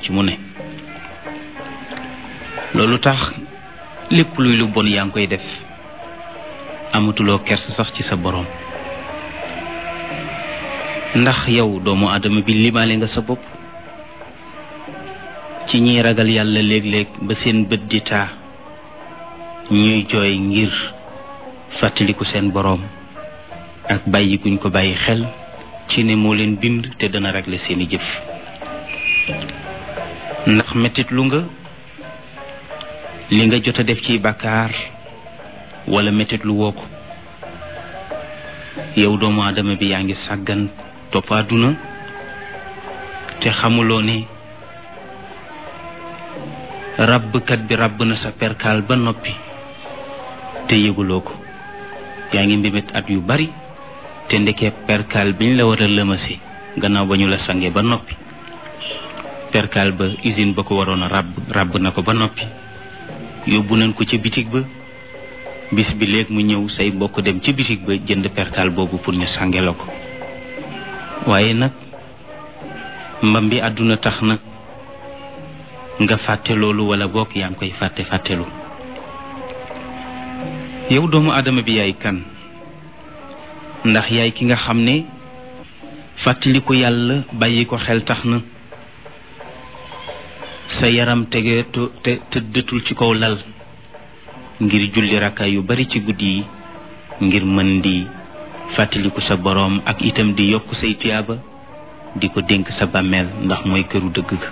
ci mu ne loolu tax lépp luy lu bon yaa ngi koy def amatuloo kers sax ci sa boroom ndax yow doomu aadama bi limaale nga sa bopp ci ñiy ragal yàlla léeg-léeg ba seen bët di taa ñuy jooy ngir fàttaliku seen boroom ak bàyyi guñ ko bàyyi xel ci ne moo leen bind te dana régler seeni jëf ndax mettit lu nga li nga jot a def ci bàkkaar wala mettit lu woo ko yow doomu aadama bi yaa ngi sàggan topp àdduna te xamuloo ne ràbbkat bi ràbb na sa perkaal ba noppi te yëguloo ko yaa ngi mbébét at yu bari te ndekee perkaal biñ la war a lëmase gannaaw ba ñu la sange ba noppi perkaal ba usine ba ko waroon a ràbb ràbb na ko ba noppi yóbbu nañ ko ca bitig ba bis bi léegi mu ñëw say mbokk dem ci bitig ba jënd perkaal boobu pour ñu sange la ko waaye nag mbam bi àdduna tax na nga fàtte loolu wala bokk yaa ngi koy fàtte fàttelu yow doomu aadama bi yaay kan ndax yaay ki nga xam ne fàttali ko yàlla bàyyi ko xel tax na sa yaram tege te tëddatul ci kaw lal ngir julli rakkaay yu bari ci guddi yi ngir mën di fàttaliku sa boroom ak itam di yokk say tiyaaba di ko dénk sa bàmmeel ndax mooy këru dëgg ga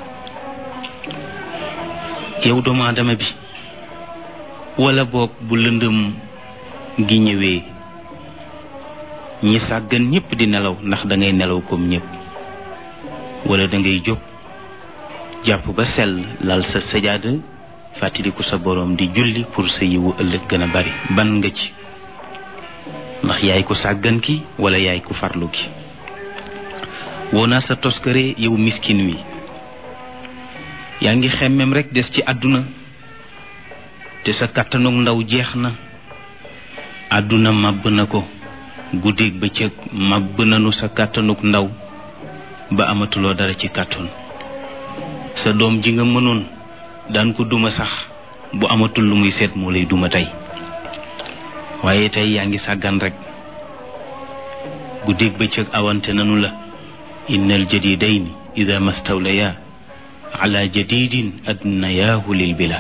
yow doomu aadama bi wala boog bu lëndëm gi ñëwee ñi sàggan ñépp di nelaw ndax da ngay nelaw comme ñépp wala da ngay jóg jàpp ba sell lal sa sajaada fàttaliku sa boroom di julli pour sa yiwu ëllëg gën a bari ban nga ci ndax yaay ko sàggan ki wala yaay ko farlu ki woo naa sa toskare yow miskin wi yaa ngi xemmem rekk des ci àdduna te sa kàttanug ndaw jeex na àdduna màbb na ko guddeeg bëccëg màbb nanu sa kàttanug ndaw ba amatuloo dara ci kàttan sa doom ji nga mënoon daan ko duma sax bu amatul lu muy seet moo lay duma tey waaye tey yaa ngi sàggan rekk guddeeg bëccëg awante nanu la innal jadidayni ida mastawlaya ala jadidin adnayaahu lil bila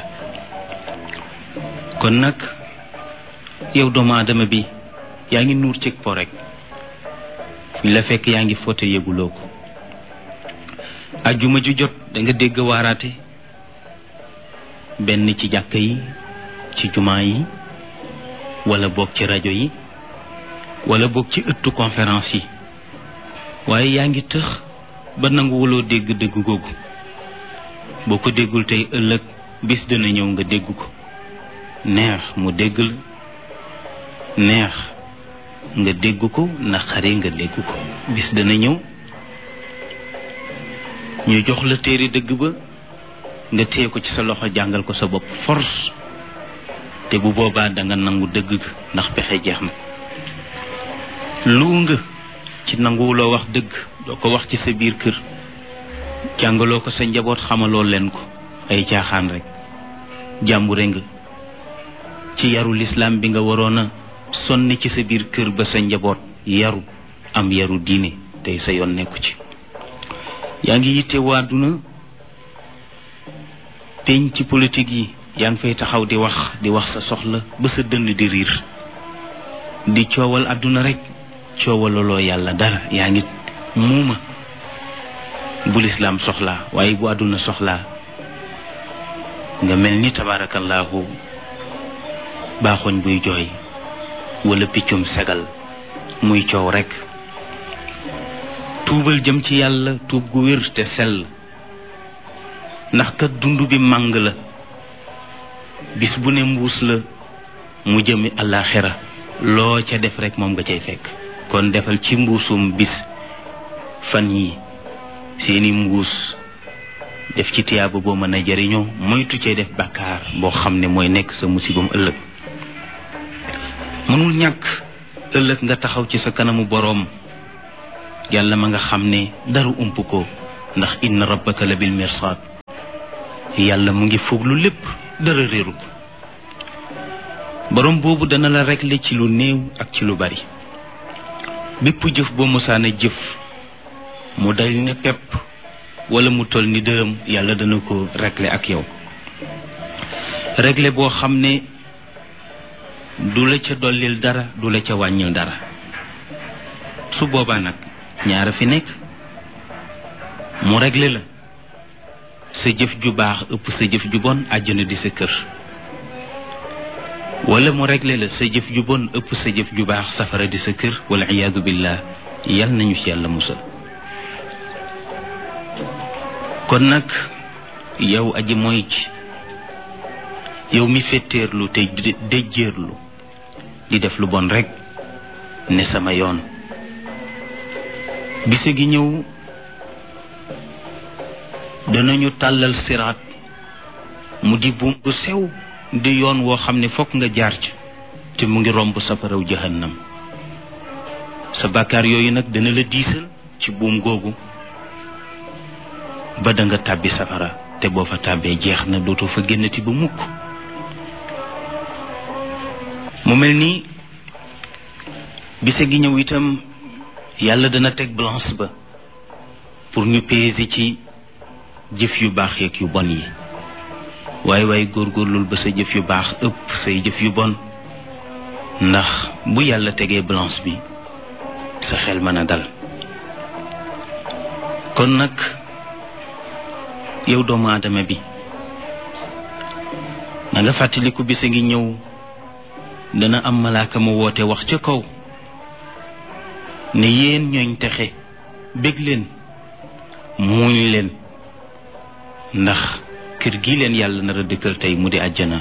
kon nag yow doomu aadama bi yaa ngi nuur cig po rek fu la fekk yaa ngi foote yëguloo ko ajjuma ju jot da nga dégg waaraate benn ci jàkka yi ci jumaa yi wala boog ci rajo yi wala boog ci ëttu conférence yi waaye yaa ngi tëx ba nanguwuloo dégg dégg googu boo ko déggul tey ëllëg bis dina ñëw nga dégg ko neex mu dégg la neex nga dégg ko naqari nga dégg ko bis dana ñëw ñu jox la téere dëgg ba nga téye ko ci sa loxo jàngal ko sa bopp force te bu boobaa danga nangu dëgg ga ndax pexe jeex na lu nga ci nanguwuloo wax dëgg doo ko wax ci sa biir kër jàngaloo ko sa njaboot xamaloo leen ko ay caaxaan rek jàmbure nga ci yaru lislaam bi nga waroon a sonni ci sa biir kër ba sa njaboot yaru am yaru diine tey sa yoon nekku ci yaa ngi yitte waaduna peñ ci politique yi yaa ngi fay taxaw di wax di wax sa soxla ba sa dënn di riir di coowal àdduna rek coowalaloo yàlla dara yaa ngi muuma bu lislaam soxlaa waaye bu àdduna soxlaa nga mel ni tabaarakallaahu baaxoñ buy jooy wala piccum segal muy coow rekk tuubal jëm ci yàlla tuub gu wér te sell ndax kat dund bi màng la bis bu ne mbuus la mu jëmi àllaaxira loo ca def rekk moom nga cay fekk kon defal ci mbuusum bis fan yi seeni mbuus def ci tiyaaba boo mën a jariñoo moytu cee def bàkkaar boo xam ne mooy nekk sa musibam ëllëg mënul ñàkk ëllëg nga taxaw ci sa kanamu boroom yàlla ma nga xam ne dara ump ko ndax inna rabbaka la bil mirsaad yàlla mu ngi fuglu lépp dara réeru ko borom boobu dana la régler ci lu néew ak ci lu bari bépp jëf boo mosaana jëf mu dal ne pepp wala mu toll ni dërëm yàlla dana ko régler ak yow régler boo xam ne du la ca dollil dara du la ca wàññil dara su boobaa nag ñaara fi nekk mu régler la sa jëf ju baax ëpp sa jëf ju bon àjjana di sa kër wala mu régler la sa jëf ju bon ëpp sa jëf ju baax safara di sa kër wala iyaadu billah yal nañu ci yàlla musal kon nag yow aji mooy ji yow mi fetteerlu te déjjeerlu di def lu bon rekk ne sama yoon bise gi ñëw danañu tàllal siraat mu di buum bu sew di yoon woo xam ne fokk nga jaar ci te mu ngi romb safaraw jahannam sa bàkkaar yooyu nag dana la diisal ci buum googu ba da nga tàbbi safara te boo fa tàbbee jeex na dootoo fa génnati ba mukk mu mel ni bise gi ñëw itam yàlla dana teg balance ba pour ñu peser ci jëf yu baax yeeg yu bon yi waaye waaye góorgóorlul ba sa jëf yu baax ëpp say jëf yu bon ndax bu yàlla tegee balance bi sa xel mën a dal kon nag yow doomu aadama bi na nga fàttaliku bisa ngi ñëw dana am malaaka mu woote wax ca kaw ne yéen ñooñ texe bég leen muuñ leen ndax kër gi leen yàlla nar a dëkkal tey mu di àjjana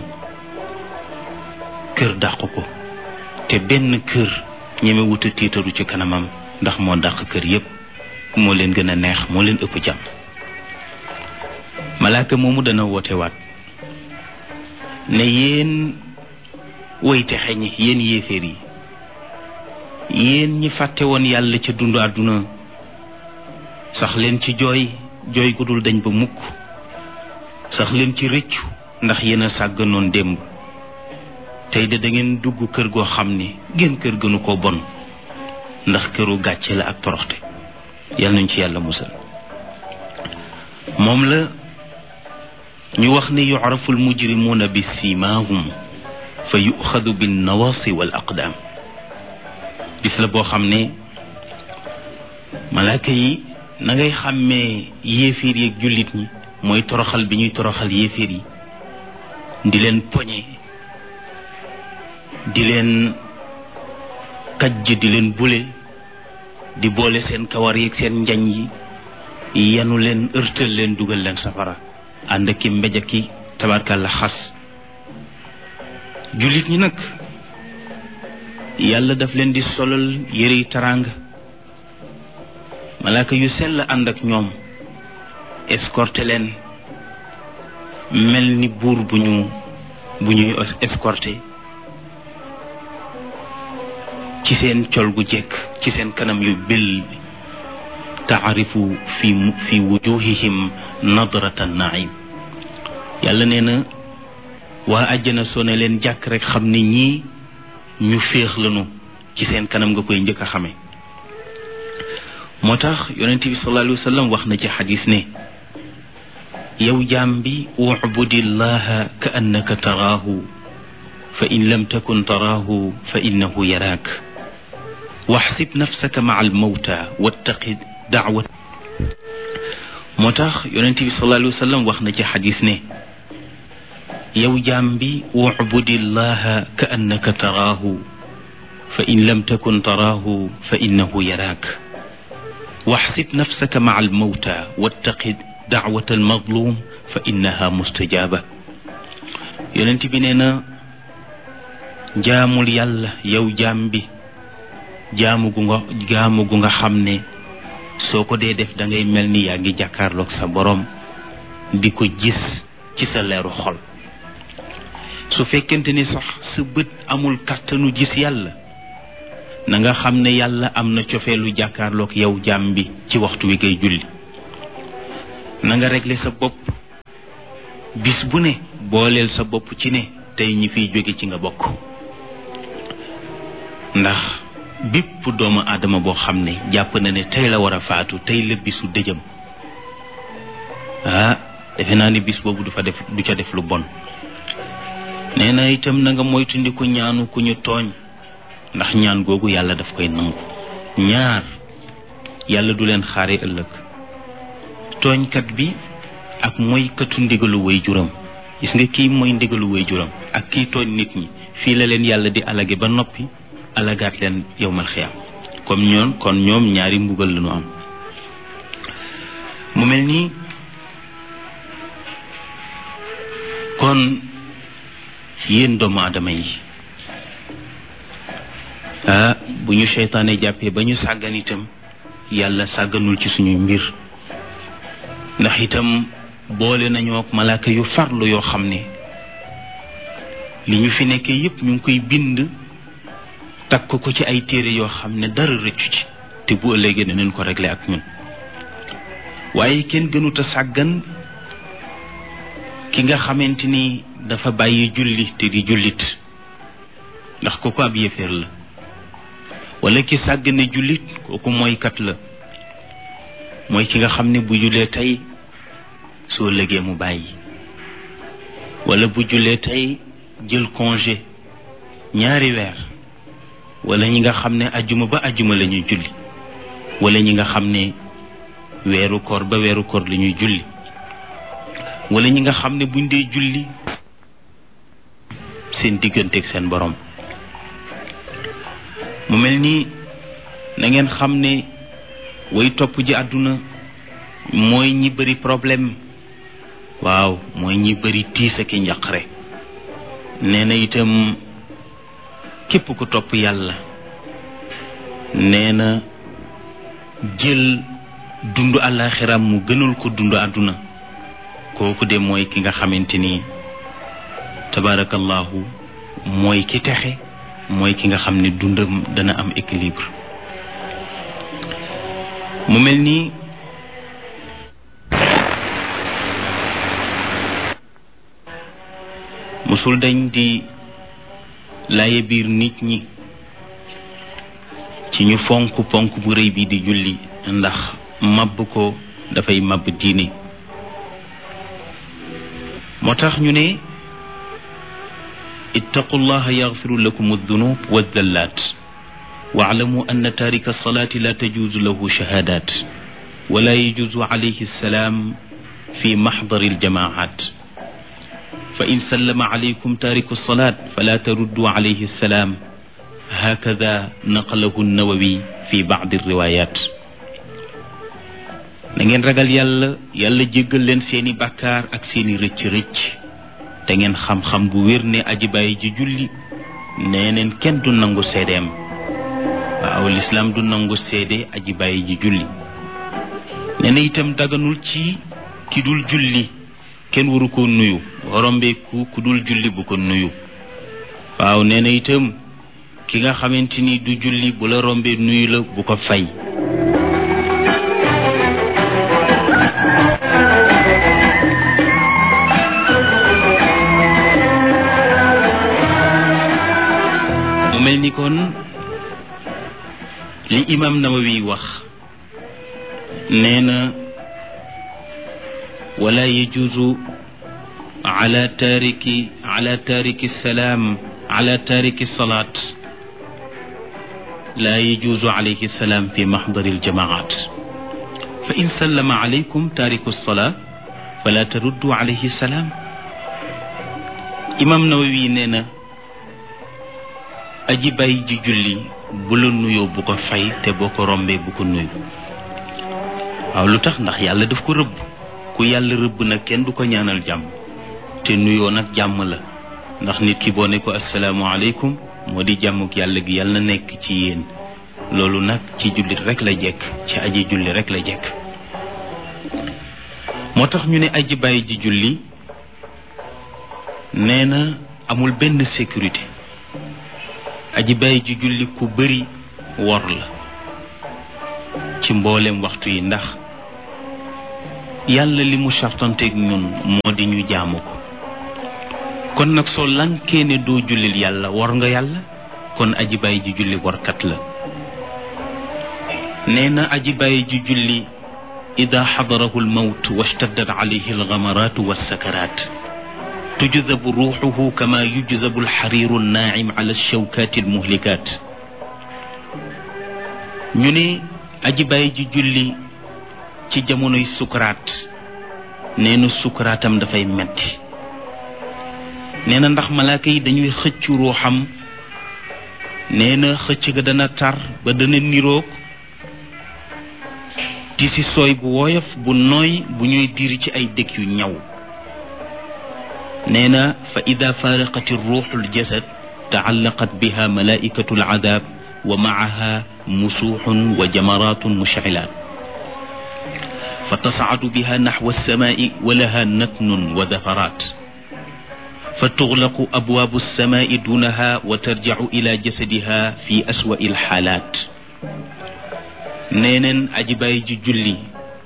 kër dàq ko te benn kër ñeme wuta tiitaru ci kanamam ndax moo dàq kër yépp moo leen gën a neex moo leen ëpp jàmm malaaka moomu dana woote waat ne yéen woy texe ñi yéen yéeféer yi yéen ñi fàtte woon yàlla ca dundu àdduna sax leen ci jooy jooy gu dul dañ ba mukk sax leen ci rëccu ndax yéen a sàgganoon démb tey de da ngeen dugg kër goo xam ne gën kër gënu ko bon ndax këru gàcce la ak toroxte yal nañ ci yàlla musal moom la ñu wax ne yucrafu almujrimuuna bi siimaahum fa yuxadu bin nawaasi wal aqdaam bis la boo xam ne malaaka yi na ngay xàmmee yéeféer yi ak jullit ñi mooy toroxal bi ñuy toroxal yéeféer yi di leen poñe di leen kajj di leen bule di boole seen kawar yi ak seen njañ yi yanu leen ërtal leen dugal leen safara ànd ak ki mbéj ak ki tabarkàlla xas jullit ñi nag yàlla daf leen di solal yërey taraanga malaaka yu sell ànd ak ñoom escorté leen mel ni buur bu ñu bu ñuy escorté ci seen col gu jekk ci seen kanam yu bil taarifu fi fi wujuhihim nadrata naim yàlla nee na waa àjjana soo ne leen jàkk rek xam ne ñii ñu féex lanu ci seen kanam nga koy njëkk a xame moo tax yonent bi sallallahu alayhi wa sallam wax na ci xadis ne yow jaam bi ubudillaha ka annaka taraahu fa in lam takun taraahu fa innahu yaraak waxsib nafsaka maa almawta wattaqi daawat moo tax yonent bi sallallahu alayhi wa sallam wax na ci xadis ne yow jaam bi ubudillaha ka annaka taraahu fa in lam takun taraahu fa innahu yaraak waxsib nafsaka maa almawta wattaqi daawat almadlum fa innaha mustajaaba yonent bi nee na jaamul yàlla yow jaam bi jaamu gu nga jaamu gu nga xam ne soo ko dee def da ngay mel ni yaa ngi jàkkaarloog sa boroom di ko gis ci sa leeru xol su fekkente ni sax sa bët amul kàttanu gis yàlla na nga xam ne yàlla am na cofeelu jàkkaarloog yow jaam bi ci waxtu wi ngay julli na nga régler sa bopp bis bu ne booleel sa bopp ci ne tey ñi fiy jóge ci nga bokk ndax bépp doomu aadama boo xam ne jàpp na ne tey la war a faatu tey la bisu dëjëm ah defe naa ni bis boobu du fa def du ca def lu bon nee na itam na nga moytandiku ñaanu ku ñu tooñ ndax ñaan googu yàlla daf koy nangu ñaar yàlla du leen xaare ëllëg tooñkat bi ak moykatu ndigalu way juram gis nga kii mooy ndigalu way juram ak kii tooñ nit ñi fii la leen yàlla di alage ba noppi alagaat leen yowmal xiyaam comme ñoon kon ñoom ñaari mbugal lañu am mu mel nii kon yéen doomu aadama yi ah bu ñu seytaane jàppee ba ñu sàggan itam yàlla sàgganul ci suñu mbir ndax itam boole nañoo ak malaaka yu farlu yoo xam ne li ñu fi nekkee yépp ñu ngi koy bind takk ko ci ay téere yoo xam ne dara rëccu ci te bu ëllëgee danañ ko régler ak ñun waaye kenn gënut a sàggan ki nga xamante ni dafa bàyyi julli te di jullit ndax kooku ab yéeféer la wala ki sàggane jullit kooku mooy kat la mooy ki nga xam ne bu jullee tey soo lëgee mu bàyyi wala bu jullee tey jël congé ñaari weer wala ñi nga xam ne ajjuma ba ajjuma la ñuy julli wala ñi nga xam ne weeru koor ba weeru koor la ñuy julli wala ñi nga xam ne buñ dee julli seen digganteeg seen borom mu mel ni na ngeen xam ne way topp ji àdduna mooy ñi bëri problème waaw mooy ñi bëri tiis ak njaqare nee na itam képp ku topp yàlla nee na jël dund àllaaxiram mu gënal ko dund àdduna kooku de mooy ki nga xamante ni tabarakallahu mooy ki texe mooy ki nga xam ne dundam dana am équilibre mu mel ni musul dañ di laaye biir nit ñi ci ñu fonk ponk bu rëy bi di julli ndax màbb ko dafay màbb diine moo tax ñu ne ittaqu llaha yaxfiru lakum aldunub waddallat waalamu anna tarika alsalati la tajuuzu lahu shahadat wala yajuuzu alayhi alsalaam fi maxdari aljamaat fa in sallama alaykum tariku alsalat fala taruddu alayhi alsalaam hakada naqalahu nawawi fi bacdi alriwayat na ngeen ragal yàlla yàlla jéggal leen seeni bàkkaar ak seeni rëcc-rëcc te ngeen xam-xam bu wér ne aji bàyyi ji julli nee neen kenn du nangu seedeem waaw lislaam du nangu seede aji bàyyi ji julli nee na itam daganul ci ki dul julli kenn waru ko nuyu rombeeku ku dul julli bu ko nuyu waaw nee na itam ki nga xamante ni du julli bu la rombee nuyu la bu ko fay mu mel ni kon li imam nawawi wax nee na wala yajuuzu ala taariki ala taariki salaam ala taariki salaat laa yajuuzu alayhi salaam fi maxdari aljamaat fa in sallama alaykum taariku salaa fala taruddu alayhi salaam imam nawawi nee na aji bàyyi ji julli bu la nuyoo bu ko fay te boo ko rombee bu ko nuyu waaw lu tax ndax yàlla daf ko rëbb ku yàlla rëbb nag kenn du ko ñaanal jàmm te nuyoo nag jàmm la ndax nit ki boo ne ko asalaamualeykum moo di jàmmuk yàlla gi yàlla na nekk ci yéen loolu nag ci jullit rek la jekk ci aji julli rek la jekk moo tax ñu ne aji bàyyi ji julli nee na amul benn sécurité aji bàyyi ji julli ku bëri wor la ci mboolem waxtu yi ndax yàlla li mu sartanteeg ñun moo di ñu jaamu ko kon nag soo lankee ne doo jullil yàlla war nga yàlla kon aji bàyyi ji julli warkat la nee na aji bàyyi ji julli ida xadarahu almawt washtaddat alayhi algamaraatu walsakaraat tujzabu ruuxuhu kama yujzabu alxariiru annaacim ala alshawkaati almuhlikaat ñu ne aji bàyyi ji julli ci jamonoy sukaraat nee na sukaraatam dafay metti nee na ndax malaaka yi dañuy xëcc ruuxam nee na xëcc ga dana tar ba dana niroog ti si sooy bu woyof bu nooy bu ñuy diri ci ay dëkk yu ñaw nee na fa ida faaraqat ruuxu ljasad taallaqat biha malaikatu alcadaab wa macaha musuuxun wa jamaraatun mushcilaat fa tascadu biha naxwa alsamaai wa laha natnun wa dafaraat fa tuxlaqu abwaabu alsamaai duunaha wa tarjacu ila jasadiha fi aswa'i alxaalaat neeneen aji bàyyi ji julli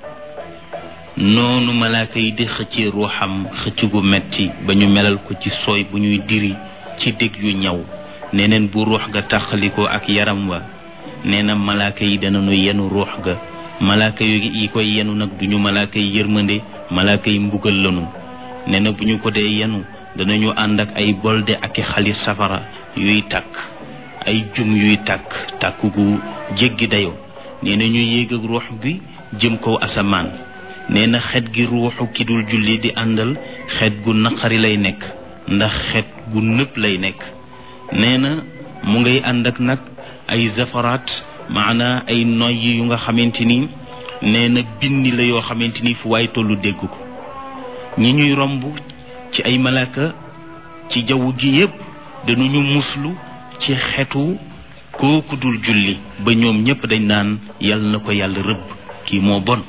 noonu malaaka yi di xëccee ruuxam xëcc gu metti ba ñu melal ko ci sooy bu ñuy diri ci dég yu ñaw neneen bu ruux ga tàqalikoo ak yaram wa nee na malaaka yi danañu yenu ruux ga malaaka yi koy yenu nag duñu malaaka yi yërmande malaaka yi mbugal lanu nee na bu ñu ko dee yenu danañu ànd ak ay bolde ak i xali safara yuy tàkk ay jum yuy tàkk tàkk gu jéggi dayo nee na ñu yéeg ak ruux gi jëm kaw asamaan nee na xet gi ruuxu ki dul julli di àndal xet gu naqari lay nekk ndax xet gu nëpp lay nekk nee na mu ngay ànd ak nag ay zafaraat maanaa ay noyyi yu nga xamante ni nee na bindi la yoo xamante ni fu waay tollu dégg ko ñi ñuy romb ci ay malaaka ci jaww gi yépp dañuñu muslu ci xetu kooku dul julli ba ñoom ñépp dañ naan yàlla na ko yàlla rëbb kii moo bon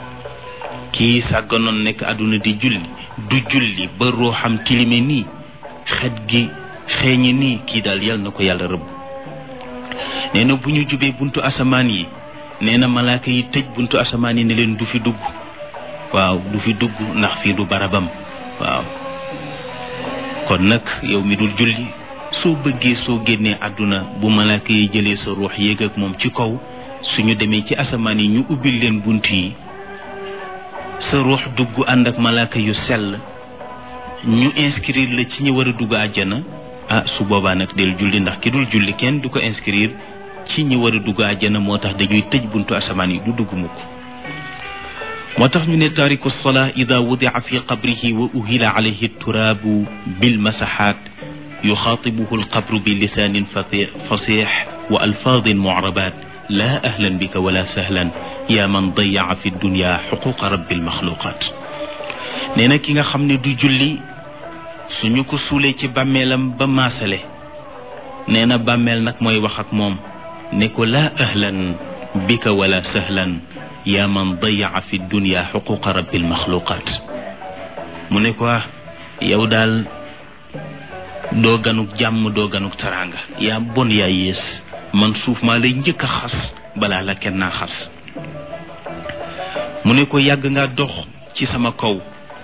kii sàgganoon nekk àdduna di julli du julli ba ruuxam tilime nii xet gi xeeñe nii kii daal yàlla na ko yàlla rëbb nee na bu ñu jubee buntu asamaan yi nee na malaaka yi tëj buntu asamaan yi ne leen du fi dugg waaw du fi dugg ndax fii du barabam waaw kon nag yow mi dul julli soo bëggee soo génnee àdduna bu malaaka yi jëlee sa ruux yéeg ak moom ci kaw suñu demee ci asamaan yi ñu ubbil leen bunt yi sa ruux dugg ànd ak malaaka yu sell ñu inscrire la ci ñi war a dugg àjjana ah su boobaa nag del julli ndax ki dul julli kenn du ko inscrire ci ñi war a dugg àjjana moo tax dañuy tëj buntu asamaan yi du dugg mukk moo tax ñu ne taariku salaa ida wudica fi qabrihi wa uhila alayhi turaabu bilmasaxaat yuxaatibuhu alqabru bi lisaanin fasix wa alfaadin mucrabaat laa ahlan bika wala sahlan yaa man dayaca fi dunya xuquqa rabbi almaxluqaat nee na ki nga xam ne du julli suñu ko suulee ci bàmmeelam ba maasale nee na bàmmeel nag mooy wax ak moom ne ko laa ahlan bika wala sahlan yaa man dayaca fi dunya xuquqa rabbi almaxluqaat mu ne ko yow daal doo ganuk jàmm doo ganuk taraanga yaa bon yaa yées man suuf maa lay njëkk a xas balaa la kenn naa xas mu ne ko yàgg nga dox ci sama kaw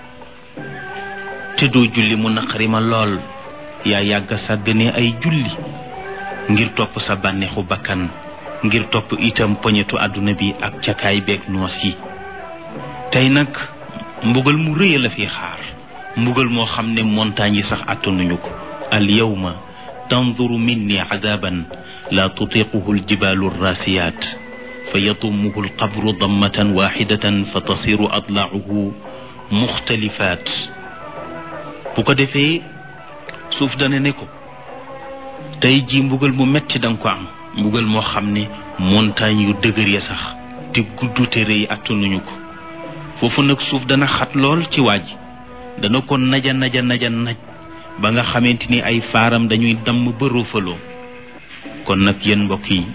te doo julli mu naqari ma lool yaa yàgg a sàggane ay julli ngir topp sa bànneexu bakkan ngir topp itam poñetu àdduna bi ak cakaay beeg noos yi tey nag mbugal mu rëy la fi xaar mbugal moo xam ne montagne yi sax attanuñu ko al yawma tanzuru minni adaban la tutiquhu aljibalu arrasiyat fa yatumuhu alqabru dammatan waxidatan fa tasiru adlaacuhu muxtalifat bu ko defee suuf dana ne ko tey ji mbugal mu metti danga ko am mbugal moo xam ne montagne yu dëgër ya sax te gudd te rëy attanuñu ko foofu nag suuf dana xat lool ci waaj dana ko naja naja naja naj ba nga xamante ni ay faaram dañuy damm ba roofaloo kon nag yéen mbokk yi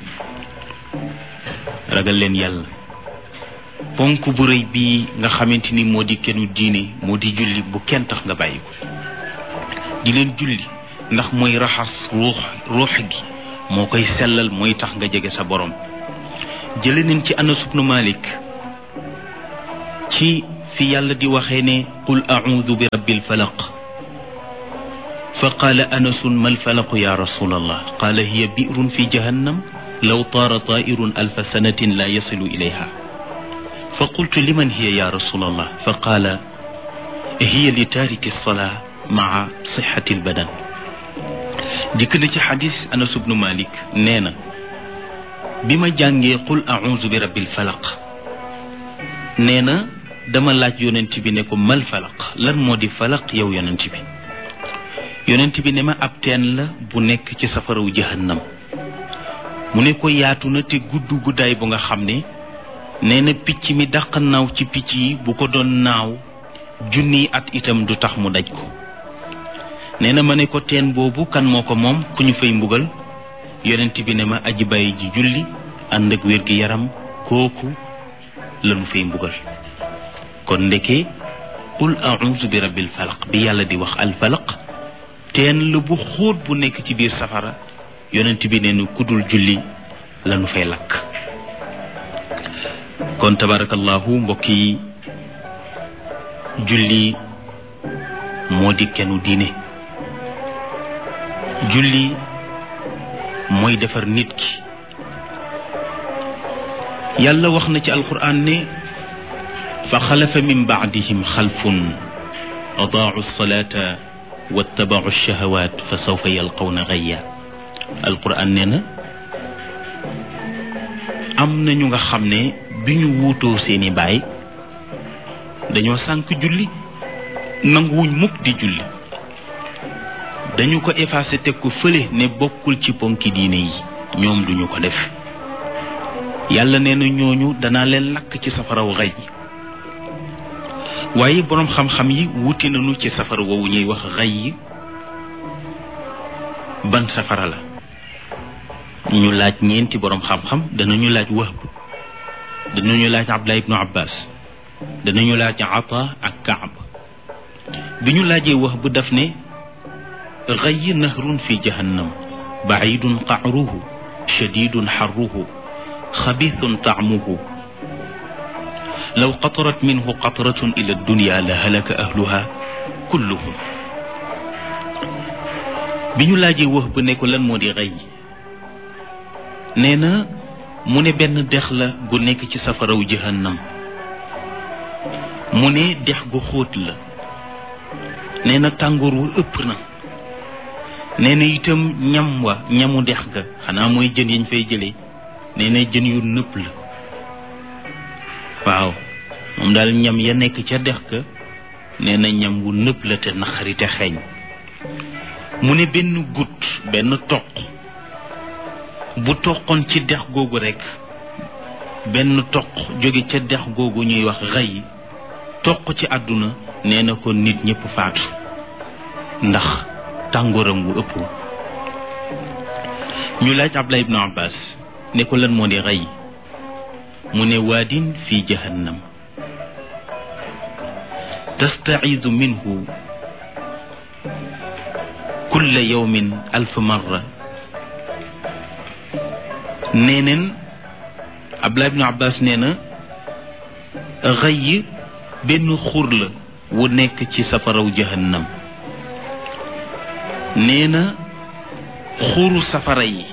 ragal leen yàlla ponk bu rëy bii nga xamante ni moo di kennu diine moo di julli bu kenn tax nga bàyyi ko di leen julli ndax mooy raxas ruux ruux gi moo koy sellal mooy tax nga jege sa borom jële nañ ci Anas ibnu Malik ci fi yàlla di waxee ne qul audu bi rabbil falaq fa qaala anasun ma alfalaqu ya rasul allah qaala hiya bi'run fi jahannam law taara taa'irun alfa sanatin la yasilu ilayha fa qultu liman hiya ya rasul allah fa qaala hiya li taariki alsalaa maa sixati albadan dikk na ci xadis anas ubnu malik nee na bi ma jàngee qul audu bi rabbil falaq nee na dama laaj yonent bi ne ko mal falaq lan moo di falaq yow yonent bi yonent bi ne ma ab teen la bu nekk ci safaraw jahannam mu ne ko yaatu na te gudd guddaay bu nga xam ne nee na picc mi dàq naaw ci picc yi bu ko doon naaw junniy at itam du tax mu daj ko nee na ma ne ko teen boobu kan moo ko moom ku ñu fay mbugal yonent bi ne ma aji bàyyi ji julli ànd ak wér gi yaram kooku lanu fay mbugal kon ndeke qul auzu bi rabbil falaq bi yàlla di wax al falaq teen la bu xóot bu nekk ci biir safara yonent bi ne nu kudul julli lanu fay lakk kon tabarakallahu mbokk yi julli moo di kenu diine julli mooy defar nit ki yàlla wax na ci alquran ne fa xalafa min baadihim xalfun adaau salata wattabaau shahawat fa sawfa yalqawna gayya alquran nee na am na ñu nga xam ne bi ñu wuutoo seeni baay dañoo sànk julli nanguwuñ mukk di julli dañu ko effacé teg ko fële ne bokkul ci ponki diine yi ñoom duñu ko def yàlla nee na ñooñu danaa leen lakk ci safaraw xay yi waaye boroom xam-xam yi wuti nañu ci safara woowu ñuy wax xay yi ban safara la ñu laaj ñeenti boroom xam-xam danañu laaj Wahb danañu laaj Abdullah ibnu Abbas danañu laaj Ata ak Kaab bi ñu laajee Wahb daf ne xay nahrun fi jahannam bacidun qacruhu shadidun xarruhu xabithun tacmuhu law qatarat minhu qatratun ila dunya la halaka ahluha kulluhum bi ñu laajee wax ba ne ko lan moo di xëy nee na mu ne benn dex la gu nekk ci safaraw jahannam mu ne dex gu xóot la nee na tàngoor wu ëpp na nee na itam ñam wa ñamu dex ga xanaa mooy jën yañ fay jëlee nee na jën yu nëpp la waaw moom daal ñam ya nekk ca dex ga nee na ñam wu nëpp la te naqari te xeeñ mu ne benn gut benn toq bu toqoon ci dex googu rekk benn toq jóge ca dex googu ñuy wax xëy toq ci àdduna nee na ko nit ñépp faatu ndax tàngooram wu ëpp ñu laaj Abdullah ibnu Abbas ne ko lan moo di xëy mu ne waadin fi jahannam tastacidu minhu kulla yawmin alf marra nee neen Abdullah ibnu Abbas nee na xëy benn xur la wu nekk ci safaraw jahannam nee na xuru safara yi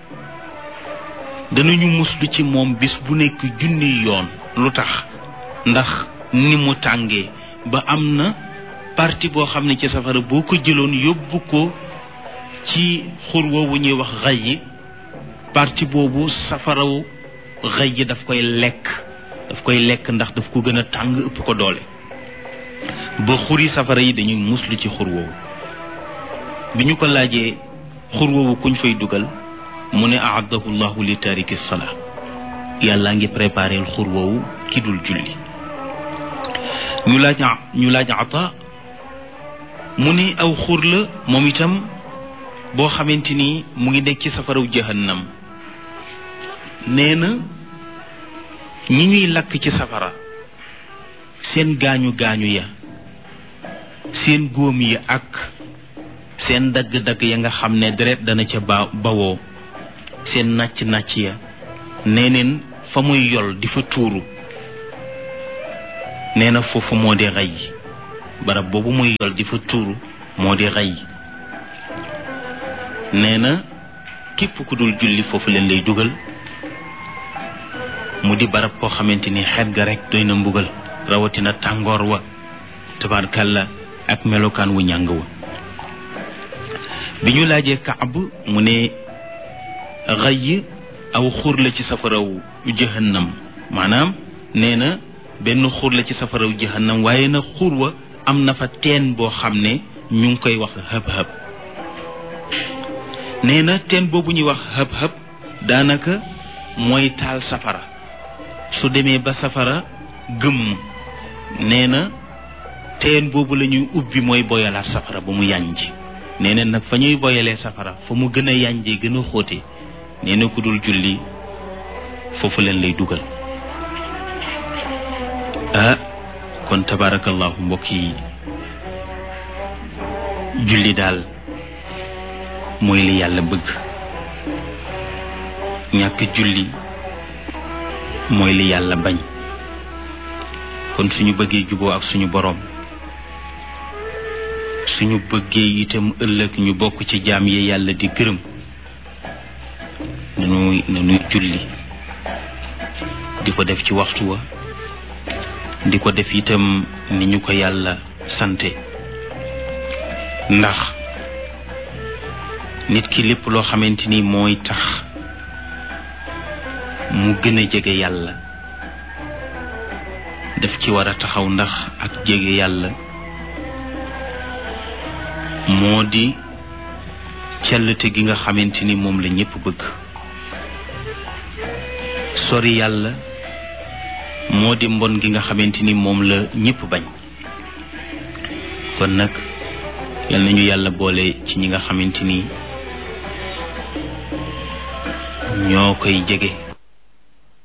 danañu muslu ci moom bis bu nekk junni yoon lu tax ndax ni mu tàngee ba am na parti boo xam ne ci safara boo ko jëloon yóbbu ko ci xur woowu ñuy wax xay yi parti boobu safaraw xay yi daf koy lekk daf koy lekk ndax daf ko gën a tàng ëpp ko doole ba xuri safara yi dañuy muslu ci xur woowu bi ñu ko laajee xur woowu kuñ fay dugal mu ne aadahu llahu li tariki salaa yàllaa ngi préparé xur woowu ki dul julli ñu laaj ñu laaj ata mu ne aw xur la moom itam boo xamante ni mu ngi nekk ci safaraw jahannam nee na ñi ñuy lakk ci safara seen gaañu gaañu ya seen góom yi ak seen dagg-dagg ya nga xam ne deret dana ca ba bawoo seen nàcc-nàcc ya nee neen fa muy yol di fa tuuru nee na foofu moo di xay barab boobu muy yol di fa tuuru moo di xay nee na képp ku dul julli foofu leen lay dugal mu di barab koo xamante ni xet ga rek doy na mbugal rawatina tàngoor wa tabarkalla ak melokaan wu ñàng wa bi ñu laajee kaab mu ne xëy aw xur la ci safaraw jahannam maanaam nee na benn xur la ci safaraw jahannam waaye na xur wa am na fa teen boo xam ne ñu ngi koy wax hëb-hëb nee na teen boobu ñuy wax hëb-hëb daanaka mooy taal safara su demee ba safara gëmm nee na teen boobu la ñuy ubbi mooy boyalaat safara ba mu yànj nee na nag fa ñuy boyalee safara fa mu gën a yànjee gën a xóote nee na ku dul julli foofu leen lay dugal ah kon tabarakallahu mbokk yi julli daal mooy li yàlla bëgg ñàkk julli mooy li yàlla bañ kon suñu bëggee juboo ak suñu boroom suñu bëggee itam ëllëg ñu bokk ci jaam yi yàlla di gërëm nanuy nanuy julli di ko def ci waxtu wa di ko def itam ni ñu ko yàlla sante ndax nit ki lépp loo xamante ni mooy tax mu gën a jege yàlla daf ci war a taxaw ndax ak jege yàlla moo di cellte gi nga xamante ni moom la ñépp bëgg sori yàlla moo di mbon gi nga xamante ni moom la ñépp bañ kon nag yal nañu yàlla boole ci ñi nga xamante ni ñoo koy jege